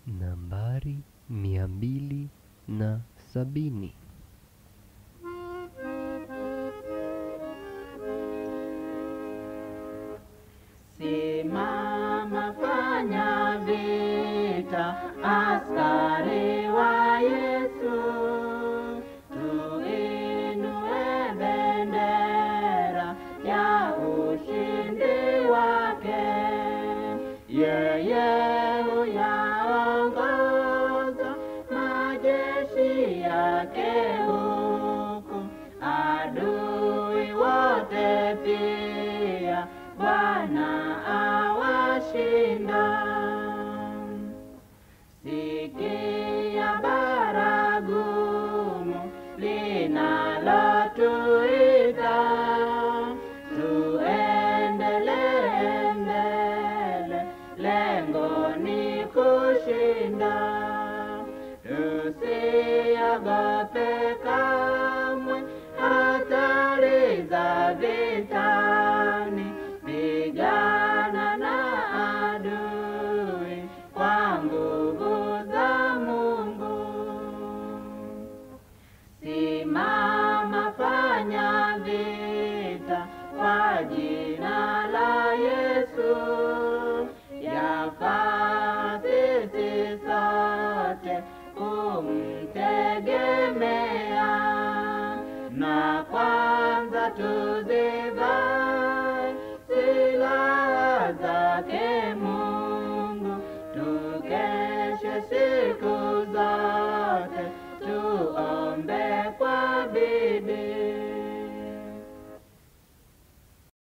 nambari mia mbili na sabini. Simama, fanya vita, askari wa Yesu, tuinue bendera ya ushindi wake. Yeye huyaongoza majeshi yake huku, adui wote pia Bwana awashinda. Sikia baragumu linalotuita, tuendelee mbele, lengo ni kushinda. Tusiogope kamwe.